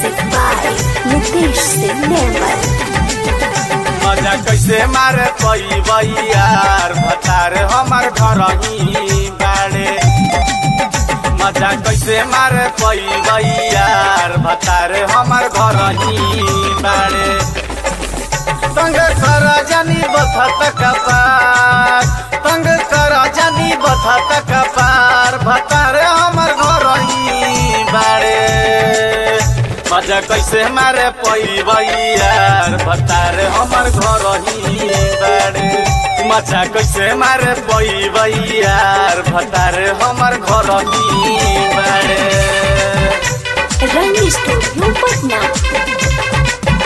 Music by Nitish Singh Nirmal. मजा कैसे मारे पई यार भतार हमार घर ही बाड़े मजा कैसे मारे पई यार भतार हमार घर ही बाड़े तंग कर जानी बथत कपार तंग कर जानी बथत कपार भतार हमार घर ही बाड़े मजा कैसे मारे पई यार भतार हमार घर ही बाड़े मजा कैसे मारे पई यार भतार हमार घर ही बाड़े Rangi Studio Patna.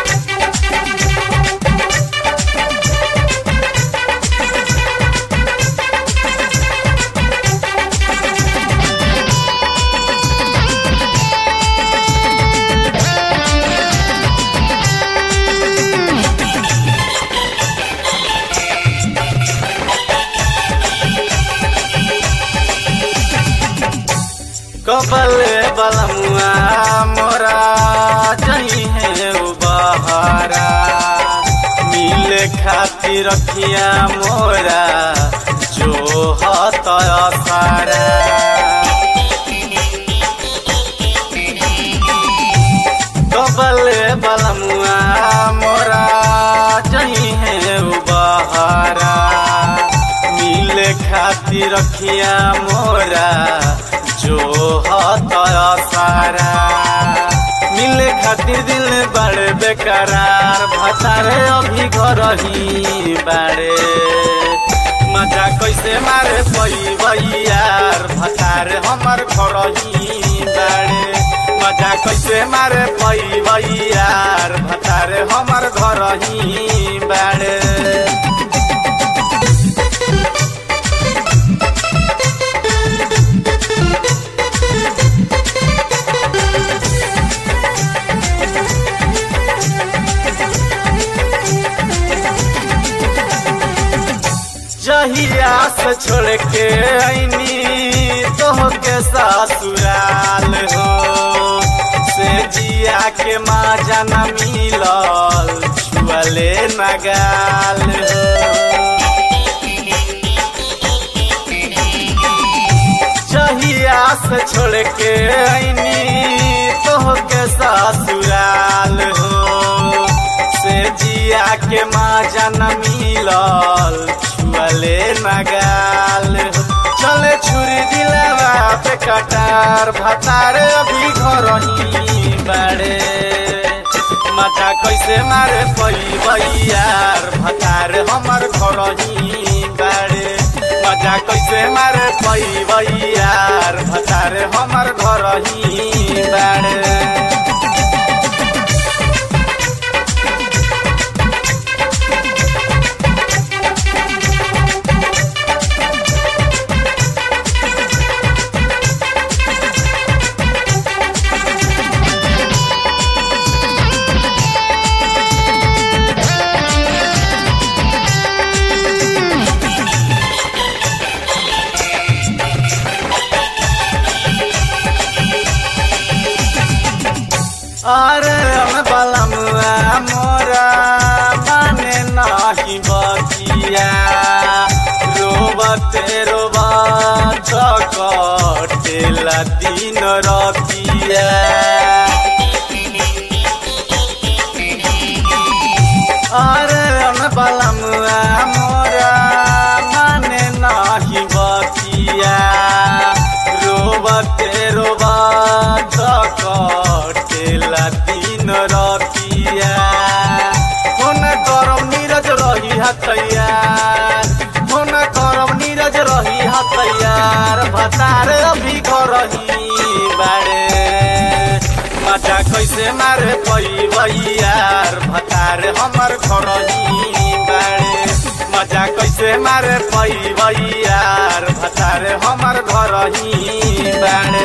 कबल बलमुआ मोरा जही है उ बहारा मिले खातिर रखिया मोरा जो हत सारा कबल बलमुआ मोरा जही है उ बहारा मिले खातिर रखिया मोरा जो हत सारा मिले खातिर दिल बड़े बेकरार भतारे अभी घर ही बाड़े मजा कैसे मारे पई यार भतारे हमर घर ही बाड़े मजा कैसे मारे पई यार भतारे हमर घर ही बाड़े जहिया से छोड़ के आईनी तो के ससुराल हो से जिया के माँ जाना मिलल छुअले नगाल हो जहिया से छोड़ के आईनी तो के ससुराल हो से जिया के माँ जाना मिलल छुअले नगाल चले छुरी दिलवा पे कटार भतार अभी घर ही बाड़े मजा कैसे मारे पई यार भतार हमर घर ही बाड़े मजा कैसे मारे पई यार भतार हमर घर ही बाड़े अरे हम बलमुआ मोरा माने नाही बतिया रोबते रोबत कटेला दिन रतिया अरे हम बलमुआ मोरा माने नाही बतिया रोबते रोबत कटेला दिन रतिया फोन गरम नीरज रही हतैयार फोन गरम नीरज रही हतैयार भतार अभी घर ही बाड़े मजा कैसे मारे पई यार भतार हमर घर ही बाड़े मजा कैसे मारे पई यार भतार हमर घर ही बाड़े